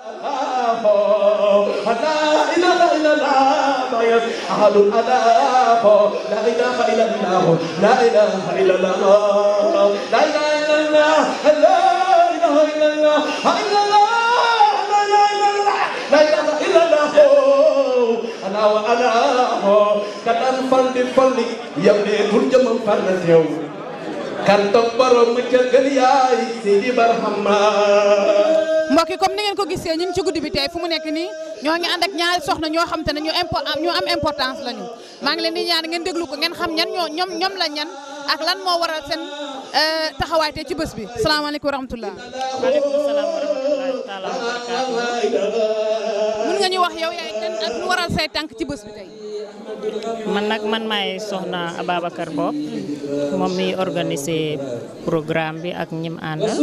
لا إله إلا الله أحد الألاف لا إله إلا الله لا إله إلا الله لا إله إلا الله لا إله إلا الله إلا الله لا إله إلا الله أنا وأنا كتان فلدي فلدي يبني ترجم فرنسيو kan toog borom mu jëggal yaay Sidi Barhama mbokk yi comme ni ngeen ko gisee ñu ngi ci guddi bi tey fu mu nekk nii ñoo ngi ànd ak ñaari soxna ñoo xam te ne ñu impo ñu am importance lañu maa ngi leen di ñaan ngeen déglu ko ngeen xam ñan ñoo ñoom ñoom la ñan ak lan moo waral seen taxawaay tey ci bés bi salaamaaleykum wa rahmatulah. maaleykum salaam wa rahmatullahi taala wa barakaatu. mun nga ñu wax yow yaay kan ak lu waral say tànk ci bés bi tey. man nag man maay soxna Ababacar Bob moom mi organisé programme bi ak ñim àndal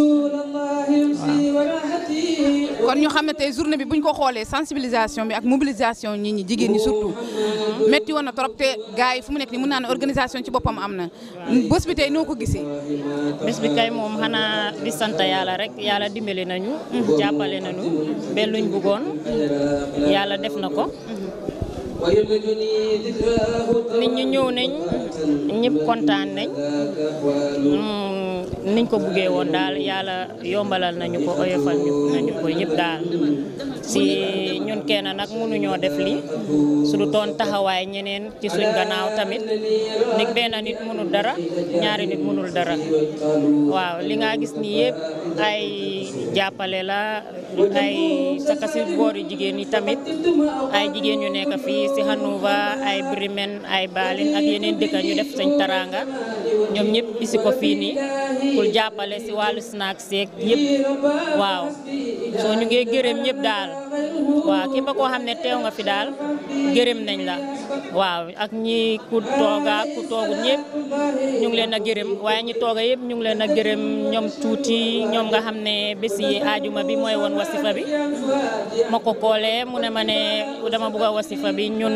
kon ñu xam ne tey journée bi bu ñu ko xoolee sensibilisation bi ak mobilisation nit ñi jigéen ñi surtout métti woon na trop te gars yi fu mu nekk nii mën naa ne organisation ci boppam am na bés bi tey noo ko gisee. bés bi kay moom xanaa di sant yàlla rek yàlla dimbali nañu jàppale nañu ba luñ bëggoon yàlla def na ko nit ñi ñëw nañ ñëpp kontaan nañ niñ ko buggee woon daal yàlla yombalal nañu ko oyofal ñu nañu ko yëpp daal si ñun kenn nag mënuñoo def lii su du toon taxawaay ñeneen ci suñ gannaaw tamit nit benn nit mënul dara ñaari nit mënul dara waaw li nga gis nii yëpp ay jàppale la ay saka si boori jigéen yi tamit ay jigéen yu nekk fii si Hanouva ay Bremen ay Balin ak yeneen dëkk ñu def sañ taranga ñoom ñëpp isi ko fii nii pour jàppale si wàllu snack seek yëpp waaw soo ñu ngi gërëm ñëpp daal waaw képp koo xam ne teew nga fi daal gërëm nañ la waaw ak ñi ku tooga ku toogut ñëpp ñu ngi leen a gërëm waaye ñi tooga yëpp ñu ngi leen a gërëm ñoom tuuti ñoom nga xam ne bés yi aajuma bi mooy woon wasifa bi ma ko koolee mu ne ma ne dama bugg a wasifa bi ñun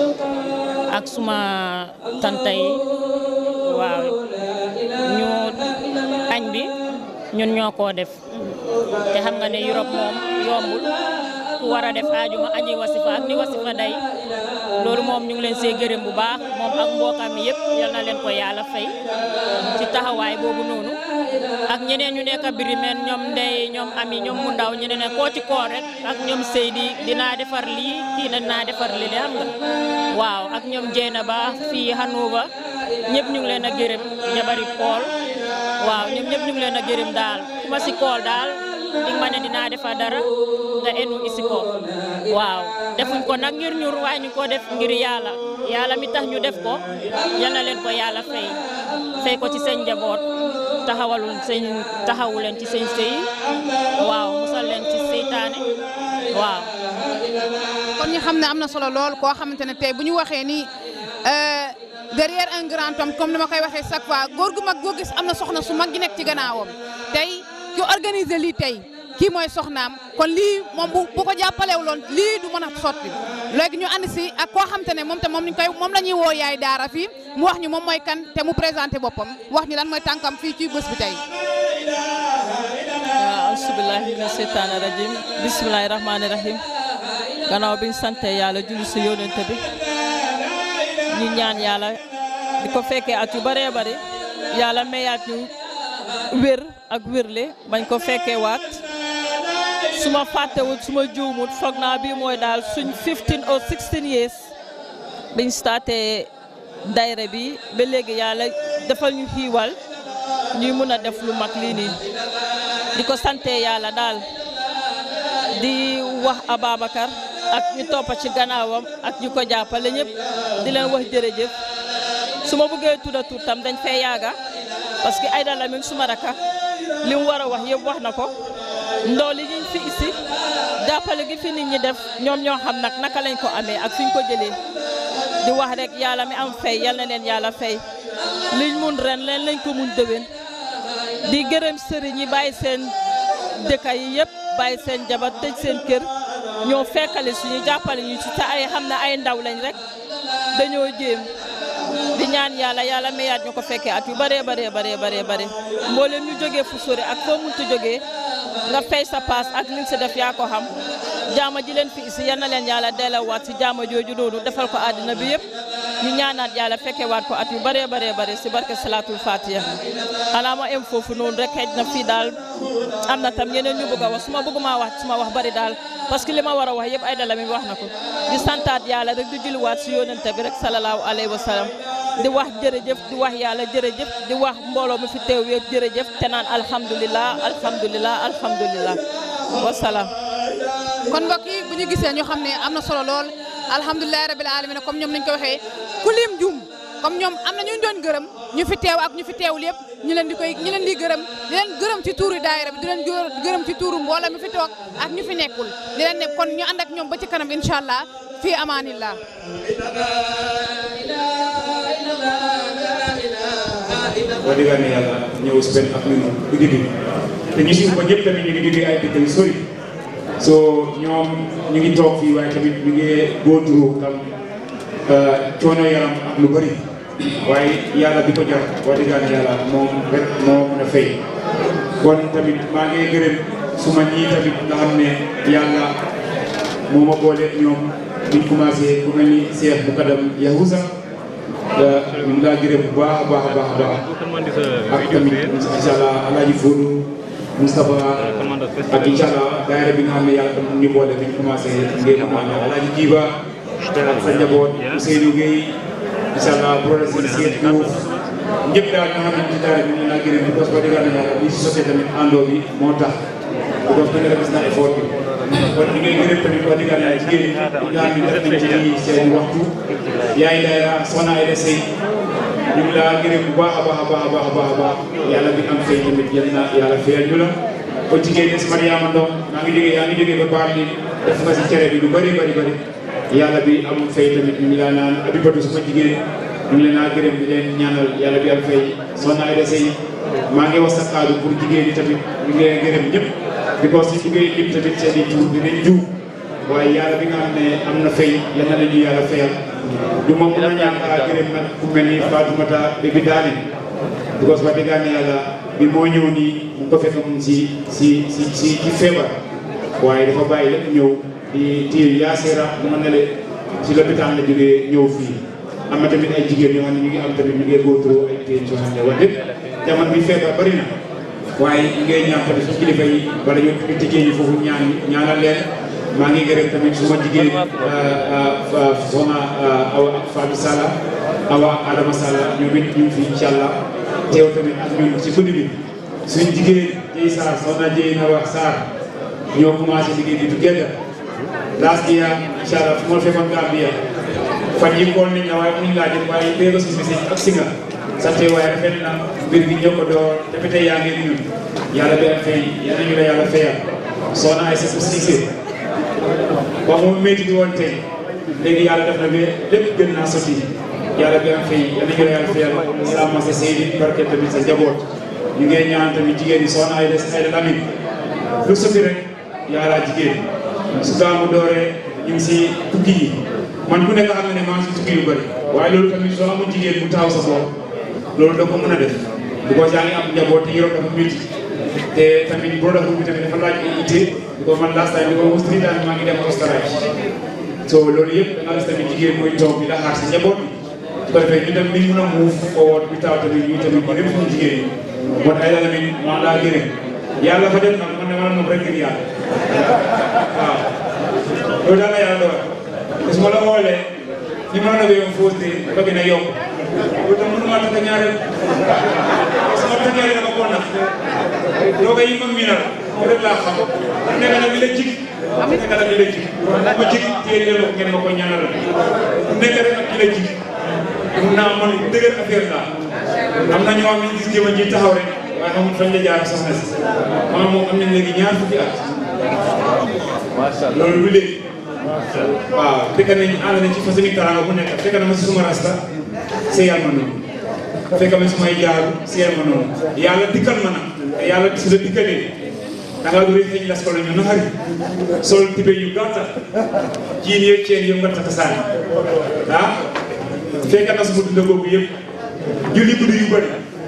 ak suma tanta yi waaw ñu añ bi ñun ñoo koo def te xam nga ne Europe moom yombul ku war a def aajuma añi wasifa ak ni wasifa day loolu moom ñu ngi leen see gërëm bu baax moom ak mbokkam mi yëpp yal na leen ko yàlla fay ci taxawaay boobu noonu ak ñeneen ñu nekk birimeen ñoom ndey ñoom ami ñoom mu ndaw ñeneen ne koo ci koor rek ak ñoom Seydi dinaa defar lii kii na dinaa defar lii xam nga waaw ak ñoom Jeena ba fii Hanouva ñëpp ñu ngi leen a gërëm jabari kool waaw ñoom ñëpp ñu ngi leen a gërëm daal ku ma si kool daal di ma ne dinaa defar dara nga enu isi ko waaw defuñ ko nag ngir ñur waaye ñu ko def ngir yàlla yàlla mi tax ñu def ko yal na leen ko yàlla fay fay ko ci seen njaboot taxawalul seen taxawu leen ci seen sëy waaw musal leen ci seytaane waaw kon ñu xam ne am na solo lool koo xamante ne tey bu ñu waxee ni derrière un grand homme comme ni ma koy waxee chaque fois góor gu mag goo gis am na soxna su mag gi nekk ci gannaawam tey ki organiser lii tey kii mooy soxnaam kon lii moom bu bu ko jàppalewuloon lii du mën a sotti léegi ñu ànd si ak koo xamante ne moom te moom ñu koy moom la ñuy woo yaay daara fii mu wax ñu moom mooy kan te mu présenté boppam wax ñu lan mooy tànkam fii ci bés bi tey. waaw asubilahi mina seytaani rajim bisimilahi rahmaani rahim gannaaw bi ñu sante yàlla julli si yónente bi ñu ñaan yàlla di ko fekkee at yu bëree bëri yàlla mayaat ñu wér ak wérle bañ ko fekkee waat su ma fàttewut su ma juumut foog naa bii mooy daal suñ 15 or 16 years biñ starté dayre bi ba léegi yàlla defal ñu xiiwal ñuy mun a def lu mag lii nii di ko sante yàlla daal di wax Ababacar ak ñu toppa ci gannaawam ak ñu ko jàppale ñëpp di leen wax jërëjëf su ma bëggee tudda tur tam dañ fay yaaga parce que Aïda Lamine suma raka li mu war a wax yëpp wax na ko ndoo li ñu fi isi jàppale gi fi nit ñi def ñoom ñoo xam nag naka lañ ko amee ak fi ñu ko jëlee di wax rek yàlla mi am fay yal na leen yàlla fay liñ mun ren leen lañ ko mun déwén di gërëm sëriñ yi bàyyi seen dëkka yi yëpp bàyyi seen jabar tëj seen kër ñoo fekkale suñu jàppale ñu ci te ay xam ne ay ndaw lañ rek dañoo jéem di ñaan yàlla yàlla mayaat ñu ko fekkee at yu bëree bëree bëree bëree bëri mboolem ñu jógee fu sori ak foo muntu jógee nga fay sa paas ak li nga si def yaa ko xam jaama ji leen fi isi yal na leen yàlla delloowaat si jaama jooju noonu defal ko àddina bi yëpp ñu ñaanaat yàlla fekkewaat ko at yu bëree bëree bëri si barke salaatul fatiha xanaa ma em foofu noonu rek xëy na fii daal am na tam yeneen ñu bëgg a wax su ma bëgg maa wax su ma wax bëri daal parce que li ma war a wax yëpp ay dala mi wax na ko di santaat yàlla rek di julliwaat si yónente bi rek salallaahu alayhi wa sallam di wax jërëjëf di wax yàlla jërëjëf di wax mbooloo mi fi teew yëpp jërëjëf te naan alhamdulilah alhamdulilah alhamdulilah wasalaam. kon mbokk yi bu ñu gisee ñu xam ne am na solo lool alhamdulilah rabil alamin comme ñoom nañ ko waxee ku lim jum comme ñoom am na ñu doon gërëm ñu fi teew ak ñu fi teewul yëpp ñu leen di koy ñu leen di gërëm di leen gërëm ci tuuru daayira bi di leen gërëm ci tuuru mbooloo mi fi toog ak ñu fi nekkul di leen ne kon ñu ànd ak ñoom ba ci kanam incha allah fii amaanillah boo déggee ne yàlla ñëw si benn ak ñun guddi gi te ñu si ko ñëpp tamit ñu ngi jógee ay dëkk yu sori so ñoom ñu ngi toog fii waaye tamit ñu ngi góoturu tam coono yaram ak lu bëri waaye yàlla bi ko jar boo déggee ne yàlla moom rek moo mën a fay kon tamit maa ngi gërëm suma ñii tamit nga xam ne yàlla moo ma boole ñoom biñ commencé ku mel ni Cheikh Mukadam Yahuza ñu ngi laa gërëm bu baax a baax a baax a baax ak tamit incha allah alaaji Fodou Moustapha ak incha allah daayira bi nga xam ne yàlla tam ñu boole bi ñu commencé ngeen am alaaji Jiba ak sa njaboot Ousseynou Gueye incha allah professeur Seydou Diouf ñëpp daal nga xam ne ci daara bi ñu laa gërëm parce que dëgg yàlla li si sosee tamit àndoo bi moo tax parce que gis naa effort bi kon ñu ngay gërëm tamit wax dëgg yàlla jigéen ñi nga xam ne def nañ ci seen waxtu yaay daayira soxna Ayda Sey ñu ngi laa gërëm bu baax a baax a baax a baax a baax a baax yàlla bi am fay tamit yal na yàlla fayal ñu la kon jigéen ñi si Mariama Ndong maa ngi jógee yaa ngi jógee ba baar li def nga si cere bi lu bëri bëri bëri yàlla bi am fay tamit ñu ngi laa naan Abibatu suma jigéen ñu ngi leen naa gërëm di leen ñaanal yàlla bi am fay soxna Ayda Sey maa ngi wax sa kaddu pour jigéen ñi tamit ñu ngi leen gërëm ñëpp because si ngay lim tamit seen i tur dinañ jiw waaye yàlla bi nga xam ne am na fay yal na la ñu yàlla fayal du ma mën a ñaan a gërëm nag ku mel ni Fatoumata bi bi daane because wax dëgg yàlla bi moo ñëw nii mu ko fekk mu si si si si ci feebar waaye dafa bàyyi lépp ñëw di téye yaaseera mu ma ne le si lopitaan la jógee ñëw fii am na tamit ay jigéen yoo xam ne ñu ngi am tamit ñu ngi góorgóorlu ay téye yoo xam ne wax dëgg jamono bi feebar bari na waaye ñu ngay ñaan tamit suñu kilifa yi wala ñu ñu tijjee yi foofu ñaan ñaanal leen maa ngi gërëm tamit suma jigéen soxna Awa ak Fatou Sala Awa ak Adama Sala ñoom it ñu ngi fi incha allah teew tamit ak ñun si guddi bi suñu jigéen Dieye Sarr soxna Dieye na wax Sarr ñoo commencé liggéey bi together last year incha allah fu ma fekkoon Gambia fan yi koon nañ la waaye muñ laa jël waaye léegi si si ak si nga sant waaye rafet na mbir bi ñëw ko door depuis tey yaa ngi ñun yàlla bi am fay yal nañu la yàlla fayal soxna ay sa Cissé ba mu métti di woon tey léegi yàlla def na ba lépp gën naa sotti yàlla bi am fay yal nañu la yàlla fayal salaama sa Seydi barke tamit sa njaboot ñu ngi ñaan tamit jigéen ñi soxna ay des ay da tamit lu sotti rek yàlla jigéen su gaamu dooree ñu ngi si tukki yi man ku nekk xam na ne maa ngi si tukki yu bëri waaye loolu tamit soo amul jigéen bu taxaw sa bopp loolu da ko mën a def because yaa ngi am njaboot te Europe dafa métti te tamit brotherhood bi tamit dafa laaj ay itte because man last time bi ko three times maa ngi dem Australie so loolu yëpp da nga gis tamit jigéen mooy toog di la xaar si njaboot bi su ko defee ñu dem ni mën a muuf forward bi taw tamit ñu tamit ñu dem suñu jigéen ñi kon ay la tamit maa laa gërëm yàlla fa def nag man ne man moom rek ngir yàlla waaw loolu daal la yàlla doon te su ma la xoolee ni ma la wéyoon fausse de dafa gën a yokk loolu tam mënuma takk ñaareel sama takkeere dama ko nax dooga yi ma miinal ko rek laa xam nekk na li la jig nekk na li la jig ma jig téye leen ko ngeen ma ko ñaanal nekk rek ak ki la jig mun naa man dëgër affaire la am na ñoo xam ne gis jëma ji taxaw rek waaye xamul fañ la jaar soxna si maanaam moom am nañ léegi ñaar fukki at loolu lu léegi waaw fekk nañ ànd nañ ci façon ni taraanga bu nekk fekk na ma si suma rasta seyal ma noonu fekk ma sumay jaaru seyal ma noonu yàlla dikkal ma nag te yàlla su la dikkalee da ngaa duri xëy las ko la ñu naxari sol tibe yu gàtta jiin yeeg ceen yëpp nga takk saani ah fekk na suma dunda boobu yëpp julli guddi yu bëri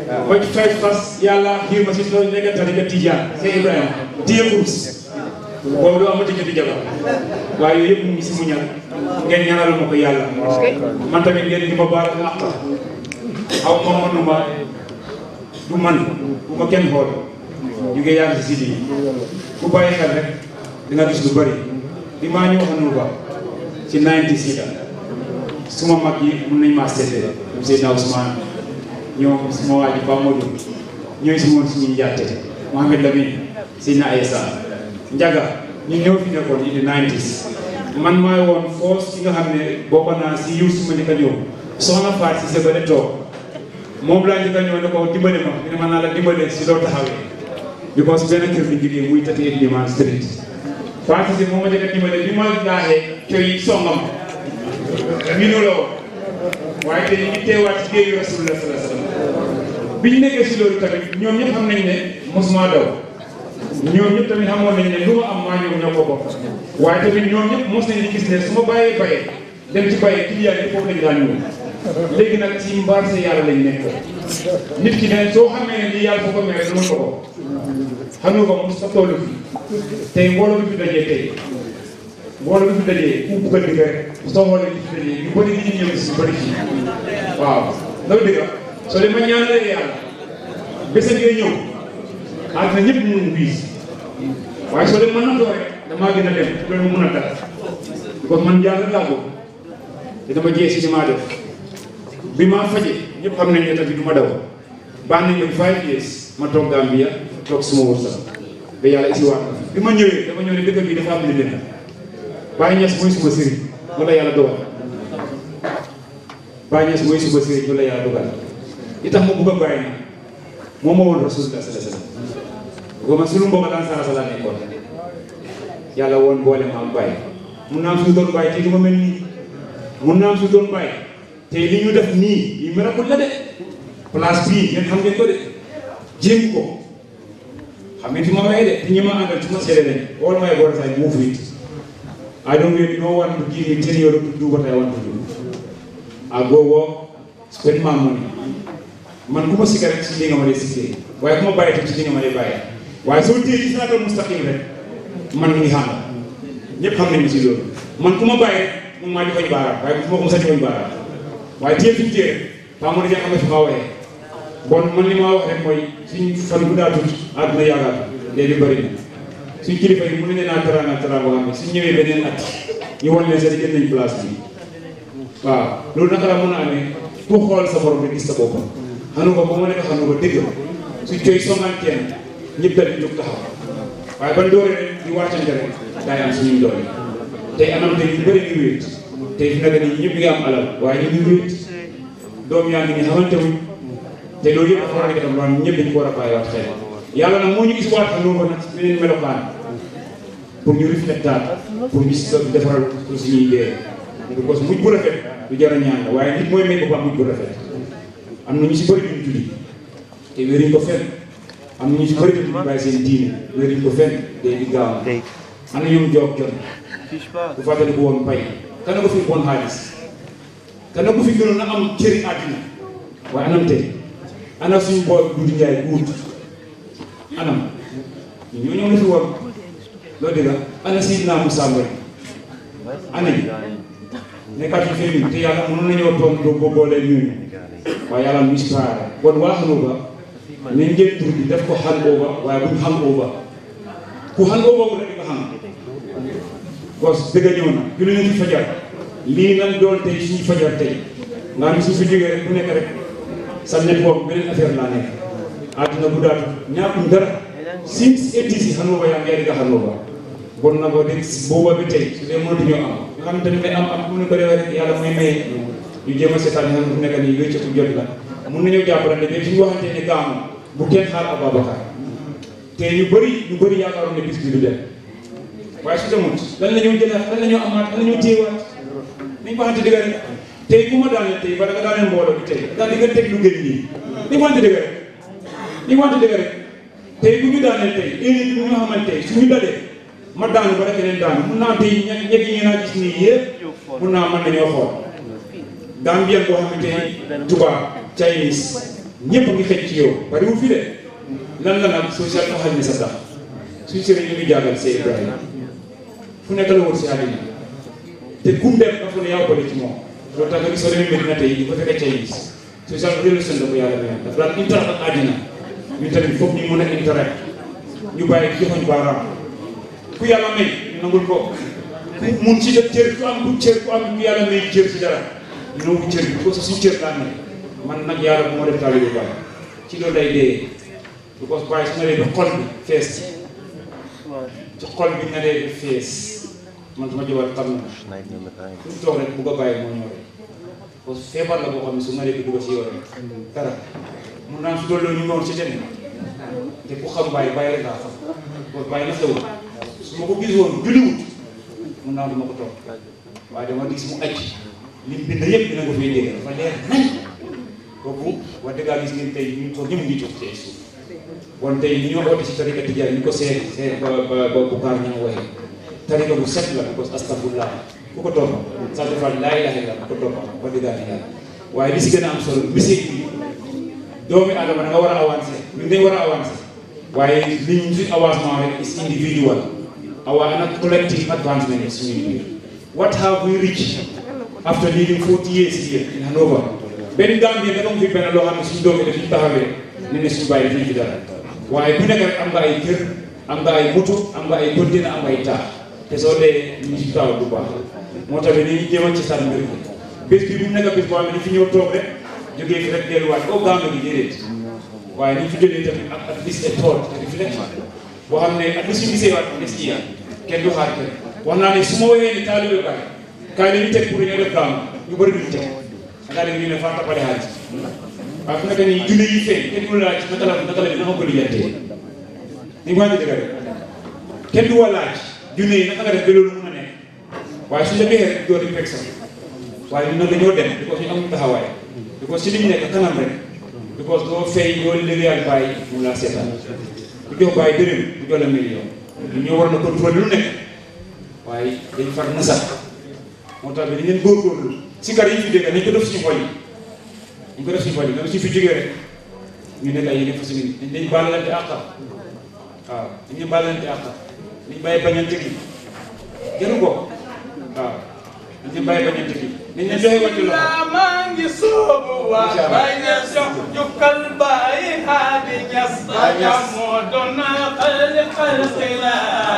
ba ci fay fas yàlla xiir ma si loolu nekk tariqa tijaan Cheikh Ibrahima téye kurus boobu doo amati jëndi jabar waaye yooyu yëpp mu ngi si mu ñal ngeen ñaanal ma ko yàlla man tamit ngeen di ma baal àq aw ma manuma du man bu ma kenn xool ñu ngi yàgg si sidi ku bàyyi xel rek di nga gis lu bëri bi maa ñëw xanu ba ci 90 sida suma mag yi mun nañ maa seetee ñoom Seydina Ousmane ñoom suma waa ji Ba Modou ñooy si woon suñuy njaate Mohamed Lamine Seydina Aïssa Njaga ñu ñëw fi nekkoon in the 90s man maay woon foos ki nga xam ne bokk naa si yiw suma njëkk a ñëw soxna Faat si sa bële toog moom laa njëkk a ñëw ne ko dimbale ma mu ne ma naa la dimbale si loo taxawee because benn kër bi jógee muy tati et Liman Street Faat si moom ma njëkk a dimbale bi ma laaxee coy songam mi nu la woon waaye te ñu ngi teewaat ci géeju Rasulullah sallallahu alayhi wasallam bi ñu nekkee si loolu tamit ñoom ñëpp xam nañ ne mosuma daw ñoom ñëpp tamit xamoon nañ ne lu ma am maa ñoom ñoo ko bokk waaye tamit ñoom ñëpp mos nañ di gis ne su ma bàyyee bayee dem ci bayee client yi foofu lañu daan ñëw léegi nag ci mbaar sa yàlla lañ nekk nit ki ne soo xamee ne lii yàlla foo ko mere dama ko ko xam nga ko mos sa toolu fi tey mbooloo bi fi dajee tey mbooloo bi fi dajee ku bugg a dëgg rek soo xoolee bi fi dajee ñu bëri ñu ñëw si bëri fii waaw loolu dëgg soo dem ma ñaanalee yàlla bés a ngay ñëw àddina ñëpp ñu ngi wiis waaye soo dem mën na too rek damaa gën a dem loolu mu mën a dal kon man yàlla laa ko te dama jiyee si li maa def bi maa faje ñëpp xam nañ ne tamit du ma daw baax nañ leen five years ma toog Gambia toog suma wërsëg ba yàlla isi waat bi ma ñëwee dama ñëw ne dëkk bi dafa am li leen Baye Niass mooy suma sëriñ loolu la yàlla dogal Baye Niass mooy suma sëriñ loolu la yàlla dogal li tax ma bëgg a bàyyi na moom moo woon rasulullah sallallahu alayhi wasallam booba sunu mbokk daan sara sala nekkoon yàlla woon boole ma am bàyyi mun naa am suñu doon bàyyi te du ma mel nii mun naa am suñu doon bàyyi te li ñu def nii yi miracle la de place bii ngeen xam ngeen ko de jéem ko xam ngeen fi ma waxee de te ñi ma àndal ci ma seede lañ all my brothers I move with I don't really know want to give me ten euro to do what I want to do I go work spend my money man ku ma sikka rek ci li nga ma dee sikkee waaye ku ma bàyyi tam ci li nga ma dee bàyyi waaye soo téye ci siraatal mustaqim rek man mi ngi xam ñëpp xam nañu si loolu man ku ma bàyyi rek moom maa joxoñ baaraam waaye bu ma ko mos a joxoñ baaraam waaye téye fi mu téye rek paa moo di xam ne fi maa waxee bon man li ma wax rek mooy suñ fan bu daa tuuti àdduna yaakaar léegi bëri na suñ kilifa yi mën nañu naa teraanga teraanga boo xam ne suñ ñëwee beneen at ñu wan leen sax jël nañ place bi waaw loolu naka la mën a amee ku xool sa borom rek gis sa boppam xanu ko ba ma nekk xanu ko dëgg su coy songaan kenn ñëpp dal di jóg taxaw waaye ban doore rek di wàccante rek daay am suñuy doole tey anam tey ñu bëri ñu wéet tey fi nag nii ñëpp ngi am alal waaye ñu ngi wéet doom yaa ngi ni xamante wuñ te loolu yëpp dafa war a nekk tam loolu ñëpp dañu ko war a bàyyiwaat xel yàlla nag moo ñu gis waat xanu ko nag beneen melokaan pour ñu reflectaat pour ñu si defaral pour suñuy dee parce que mujj bu rafet du jar a ñaan la waaye nit mooy may boppam mujj bu rafet am na ñu si bëri duñu tuddi te wéruñ ko fenn am na ñu si bëri duñu bàyyi seen diine wéruñ ko fenn day di gaaw am na ñoom joog jon bu fàttali ko woon pay kana ko fi bon xaalis kana ko fi gënoon a am cëri àddina waaye anam tey ana suñu bool Doudou Ndiaye guut anam ñu ñoo ñëw la fi woon loolu dëgg ana Seydina Moussa Mbaye ana ñi nekkaat ci féminin te yàlla mënoon nañoo toog doo ko boolee ñooñu waaye yàlla mu inspiré bon waa xam ba nañ jël tur bi def ko hand over waaye buñ hand over ku hand over bu rek nga xam gos dëgg ñëw na julli nañ ci fajar lii nan doon tey suñu fajar tey nga ni su fi jógee rek bu nekk rek sa network beneen affaire laa nekk àdduna bu daatu ñaakuñ dara since eighties yi hand over yaa ngi di hand over bon na ko dégg booba bi tey su dee mënatuñoo am nga xam tamit ne am am bu ñu ko defee rek yàlla mooy maye ñu jéem a seetaan xam fu nekk nii wéccatu jot la mun nañoo jàppalante mais suñu waxantee ne gaamu bu kenn xaar Ababacar te ñu bëri ñu bëri yaakaaroon ne bis bi du dem waaye su demut lan la ñoo jëlaat lan la ñoo amaat lan la ñoo téyewaat nañ ko waxante dëgg rek tey ku ma daaneel tey bala nga daaneel mbooloo bi tey daal di nga teg lu gën nii nañ ko waxante dëgg rek nañ ko waxante dëgg rek tey bu ñu daaneel tey éni bi ñu xamante tey suñu dalee ma daanu ba rek keneen daanu mun naa tey ña ñeg yi ngeen a gis nii yëpp mun naa mën nañoo xool Gambien boo xamante ni tubaab Chinese ñëpp a ngi xëj ci yow bariwul fi de lan la nag social taxal ni sa tax suñ sëriñ ñu ngi jàngal see Ibrahima fu nekk la wër si àddina te kum dem dafa ne yaa bëri ci moom loolu tax nga gis soo demee Medina tey di ko fekk Chinese social relation la ko yàlla mayoon dafa daan interact ak àddina ñu tamit foog ñu mën a interact ñu bàyyi joxoñ baaraam ku yàlla may ñu nangul ko ku mun ci def cër ku am ku cër ku am ku yàlla may cër ci dara ñu nangu cër bi ko sa suñ cër laa ne man nag yàlla bu ma def taalibe Baay ci loolu day dee because Baay su ma dee xol bi fees ci ci xol bi nga dee fees man sama jabar xam na fu mu toog rek bu ko bàyyi moo ñëw rek parce que feebar la boo xam ne su ma dee dugg si yow rek dara mun naa su doon loolu ñu ngi woon ci ten te ku xam bàyyi bàyyi rek laa xam kon bàyyi na xewul su ma ko gis woon julliwut mun naa du ma ko toog waaye dama gis mu aj lim bind yëpp dina ko fay dégg dafa leer nañ kooku wax dëgg gis ngeen tey ñu toog ñëpp ngi toog ci suuf kon tey ñu ñoo oote si tarika tijaan ni ko seet seet ba ba ba Bukaar ña waxee tarika bu set la parce que astafurlah ku ko topp sax defal laa ilaaha illa ku ko topp wax dëgg yàlla waaye li si gën a am solo message bi doomi adama da nga war a avancer ñun dañ war a avancer waaye li ñu suñ avancement rek is individual our not collective advancement is suñu biir what have we reached after living 40 years here in Hanover benn Gambie dafa mu fi benn loo xam ne suñu doomi dañuy taxawee ne ne suñu bàyyi dañuy fi dara waaye bu nekk rek am nga ay kër am nga ay moto am nga ay container am nga ay taax te soo dee ñu si taw du baax moo tax dañuy jéem a ci sànni mbir mi bés bi bu mu nekk bés boo xam ne dañ fi ñëw toog rek jógee fi rek delluwaat boo Gambie gi déedéet waaye ni ñu fi jëlee tamit ak at least a thought a reflection boo xam ne at least ñu gisee waat des ci kenn du xaar kenn wax naa ne su ma woowee ni taalibe Baay kaay la ñu teg pour ñoo def gaamu ñu bëri duñu teg xanaa da ñu ne faa tapale xaalis waaye fu nekk nii junne yi feeñ kenn du la laaj naka la naka la naka ko lijjantee ni ma dëgg rek kenn du wa laaj junne yi naka nga def ba loolu mun a nekk waaye suñu la bexee rek doo di fekk sax waaye ñun nag dañoo dem because ñu amuñu taxawaay because ci li ñu nekk kanam rek because doo fay doo liggéeyal bàyyi mu laa seetaan bu jox bàyyi dërëm bu jox la million ñu ñoo war na contrôler lu nekk waaye dañ far na sax moo tax bi dañ leen góorgóorlu si kar yi ñu fi dégg nañ ko def suñu xol yi ñu ko def suñu xol yi même suñu fi jógee rek ñu nekk ay yeneen façon yi dañ dañ baalalante àq waaw dañ leen baalalante àq dañ bàyyi bañante gi gënu ko waaw dañ leen bàyyi bañante gi dañ leen joxe wàccu loxo maa ngi soobu waa bay na jox jukkal bàyyi haadi ñas aya moo doon xalli xalqi la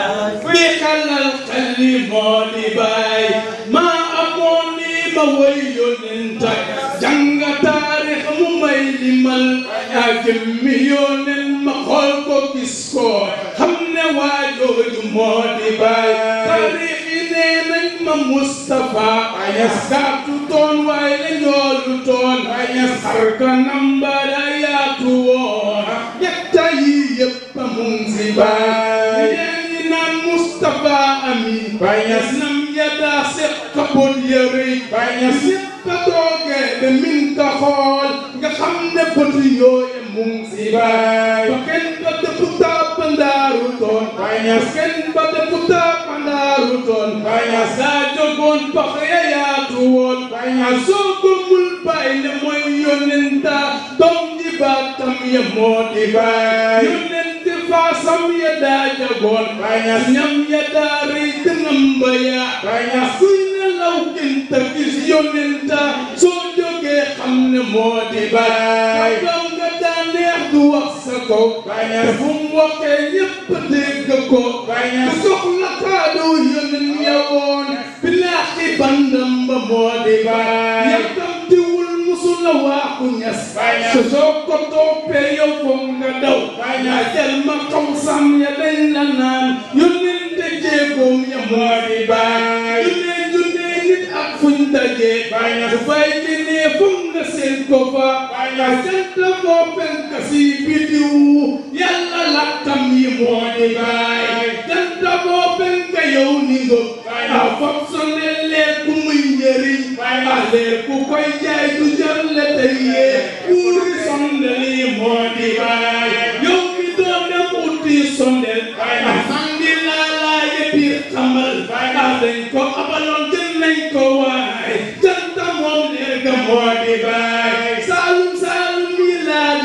kuy xalal xalli moo di bay maa amoon ni ma woy yonenta jàng taarix mu may limal yaa jëmmi yonen ma xool ko gis ko xam ne waa jooju moo di bay taarix yi nee nañ ma Moustapha ayas gàttu toon waaye la njoolu toon ayas xar kanam ba da yaatu woon ñetta yi yëpp a mun si baay ñeen ñi naan Moustapha Amin bayas nam yada seq kabon yëri bayas yëpp a toogee ba min ka xool nga xam ne bët yooye mun si baay ba kenn ba dëpp tàpp ndaaru toon bayas kenn ba dëpp tàpp ndaaru toon bayas daa jógoon pax ya yaatu woon bayas soo gëmul bay ne mooy yonenta doom ji baatam ya moo di baay yonente faasam ya daa jagoon bayas ñam ya daa rëy dëngam ba ya bayas kuy nelaw gënta gis yonenta soo jógee xam ne moo di baay doom nga daa neex du wax sa kaw bayas fu mu waxee ñépp dégg ko bayas soxla kaadu yonen ya woon bilaahi bandam ba moo di baay yàkkamtiwul musula waaxu ñas so soo ko toppee yow foog nga daw yaa jël ma xam sam ya dañ la naan yonen te jéegoom ya moo di baay junne junne nit ak fuñ dajee su fay jënee foog nga seen ko fa jant moo penk si bidiw yàlla lakkam yi moo di baay jant moo penk yow ni ngo a foog sonel leer ku muy njëriñ a leer ku koy jaay du jar le tey yee buuri sondel yi moo di baay yow mi doon dem uti sondel a sangi laalaa yëppi xamal a dañ ko abaloon jël nañ ko waay jant moom leer ga moo di baay saalum saalum yi laa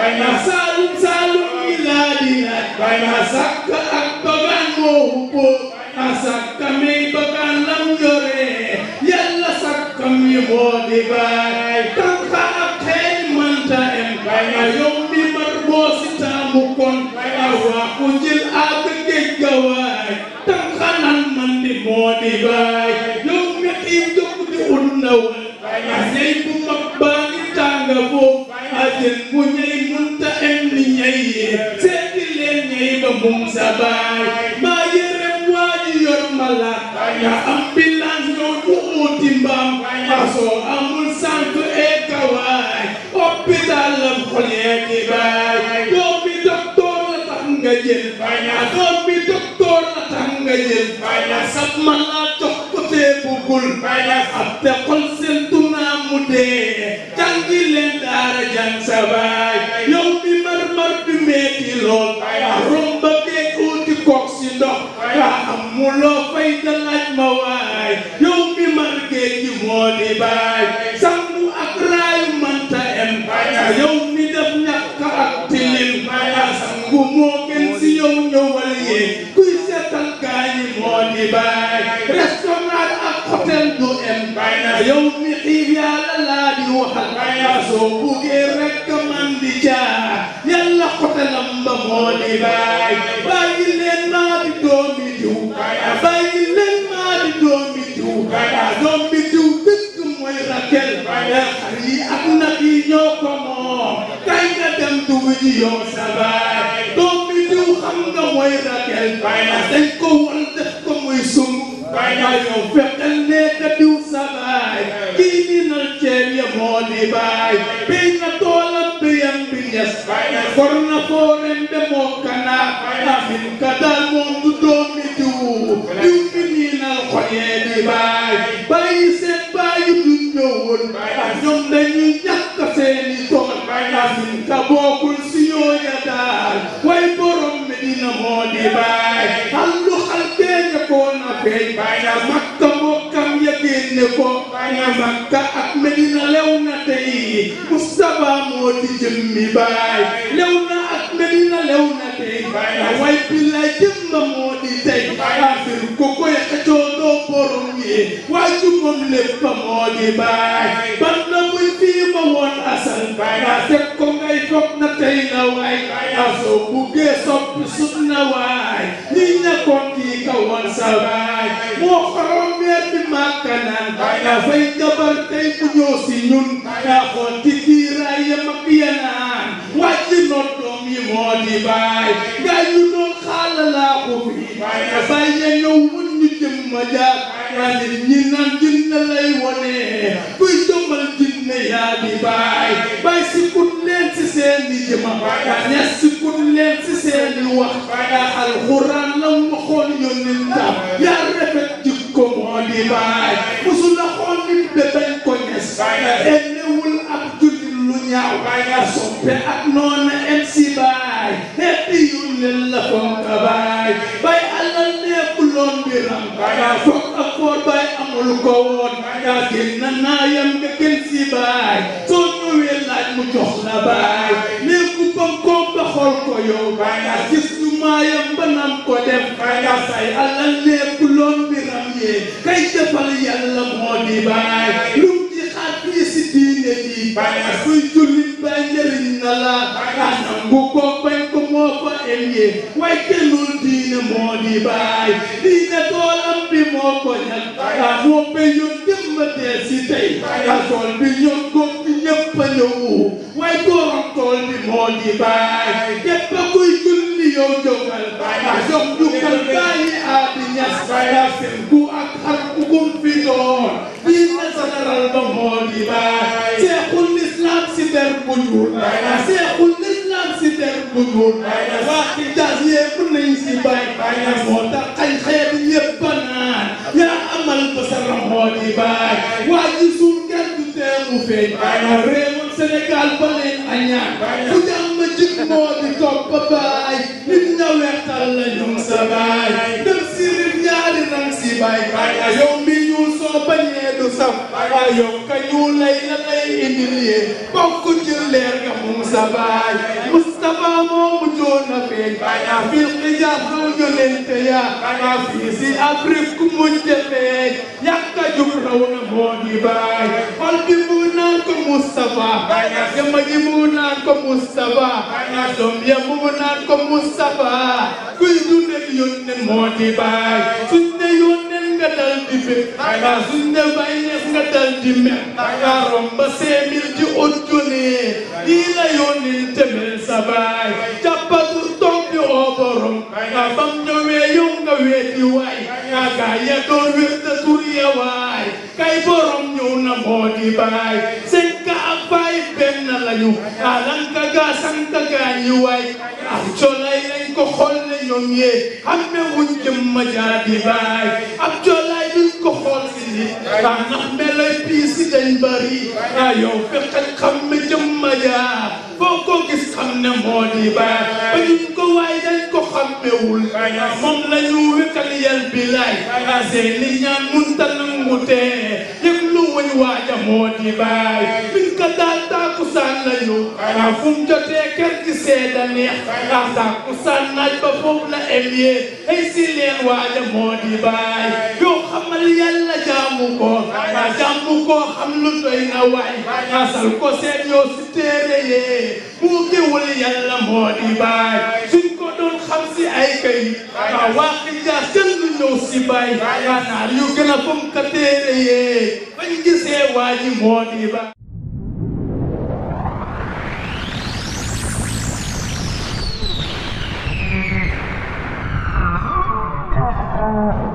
na saalum saalum yi laa di laaj na sàkk ak bagaan moo hubboo na sàkka mi bagaan lam yore yàlla sàkka mi moo di baay tànka ak xeeñ manta em na yow mi mar boo si taamu kon na waa ku jël ak géej ga waay tànka nan man di moo di baay yow mi xiif jóg di ut ndawal na ñey bu mag baa ngi tànga foofu a jën bu ñey munta em ni ñey seeti leen ñey ba mum sa baay maa yërem waa ji yor malaat ya ambulance ñoo ñu uuti mbaam ma soo amul sant e kawaay hôpital lam xol yee di baay doomi docteur la tax nga jël doomi docteur la tax nga jël sab malaat jox ko tee bugul ab te xol seen tunaa mu dee jàngi leen daara jàng sa baay yow mi mar-mar bi meeti lool romba geeg uuti kook si ndox amuloo fay da laaj ma waay yow mi mar géej gi moo di baay sangu ak raayu manta em yow mi def ñàkk ak tilim sangu moo gën si yow ñëwal yee kuy seetal gaañi moo di baay restaurant ak hôtel du em yow mi xiif yàlla laa di waxal soo buggee rek man di jaar yàlla hôtelam ba moo di baay bàyyi leen maa di doomi diw bàyyi leen maa di doomi diw doomi diw dëgg mooy rakel xar yi ak nag yi ñoo ko moom kay nga dem dugg ji yow sa baay doomi diw xam nga mooy rakel dañ ko wal def ko muy sung yow fexeel nekk diw sa baay kii ni nal ceeb ya moo di baay béy na toolam béyam bi ñes for na foorem be moo kana amin ka daal moom du doomi diw diw mi nii nal xoyee di baay bàyyi seen bàyyi du ñëwoon ñoom dañuy ñàkk seeni tool amin ka bokkul si yooya daal way borom mi dina moo di baay allu xal beeña koo na feeñ makka mbokkam ya génne ko makka ak medina lew na tey Mustafa moo di jëmmi baay lew na ak medina lew na tey way billaay jëmba moo di tey afir ko koy xëccoo doo borom yi waaju moom lépp moo di baay ban na muy fii ma woon asal fekk ko ngay foog na tey na waay asoo buggee soppi sut na waay ñi ñakkoon kii ka woon sa baay moo xorom weer bi màkka naan dafay jabar tey mu ñëw si ñun yaa xool ci kiiraay ya mag ya naan wàcci noon doom yi moo di baay gaa ñu doon xaala laa ko fi dafay ya ñëw mun ñu jëm ma jaar yaa nit ñi naan jinne lay wone kuy jëmmal jinne yaa di baay bay si kut leen si seeni jëma ñes si kut leen si seeni wax alxuraan la mu xool yónnentam yaa rafet jikko moo di baay musul la xool nit be bañ ko ñes ennewul ab jullit lu ñaaw soppe ak noona em si baay xeeti yu leen la fonka baay bay alal nekkuloon biram foog ak foor bay amul ko woon yaa génn naayam nga gën si baay soo ñëwee laaj mu jox la baay nekku bam ko ba xool ko yow gis ñu maayam ba nam ko def say alal nekkuloon biram yee kay defal yàlla moo di baay lum di xaat fii si diine ji kuy jullit bay njëriñ na la nangu ko bañ ko moo fa em yee way kenul diine moo di baay diine toolam bi moo ko ñag moo béyoon jëmm dee si tey tool bi ñoom góob bi ñëpp a ñëw way borom tool bi moo di baay képp kuy julli yow jógal jox jukkal bàyyi aadi ñas seen ku ak xar ku gum fi doon diine général ba moo di baay seexul islam si der bu ñuul seexul islam si der bu ñuul waa Hijaaz yépp nañ si bay moo tax xañ xeet yépp a naan yaa amal ba sa moo di baay waa ji suul kenn du tee mu feeñ réewam Sénégal ba leen añaan fu jàmm jik moo di topp ba baay nit ña weextal la ñoom sa baay dem si rib ñaari rang si baay yow mi ñuul soo bañee du saf yow ka ñu lay la lay indil yee bokk ci leer nga moom sa baay Mustafa moomu joon a feeñ fil xijaab soo yonente ya fii si Afrique ku mujj feeñ yàkka jub raw na moo di baay xol bi mu naan ko Mustafa gama ji mu naan ko Mustafa doom ya mu naan ko Mustafa kuy dundal yónneen moo di baay suñ ne yónneen nga dal di bëgg suñ ne bay neef nga dal di mer nga romba seemil di ut junee lii la yónneen temel sa baay jàppatu toog di oo borom bam ñëwee yow nga weeti waay gaa ya doon wér da tur ya waay kay borom ñëw na moo di baay cinq ak baay benn lañu alanka gaa sanka gaa ñi waay ak colay lañ ko xool ne ñoom yee xamme wuñ jëmma jaa di baay ab colay duñ ko xool si nit ah ndax meloy pii si dañ bari ah yow fexeel xamme jëmma jaa foo ko gis xam ne moo di baay ba ñun ko waay dañ ko xammewul moom la ñu wékkal yel bi lay ah seeni ñaan munta nangu tee yëg lu wuñ waaja moo di baay biñ ko daal taakusaan lañu ah fu mu jotee kër gi seeda neex ah taakusaan naaj ba foofu la emyee ay si leen waaja moo di baay yow xamal yàlla jaamu ko ah jaamu ko xam lu doy na waay ah sal ko seet yow si téere yee mu géwul yàlla moo di baay suñ ko doon xam si ay kay ah waa Xijaas kenn du ñëw si baay ah naar yu gën a fom ka téere yee bañ gisee waa ji moo di baay Uh...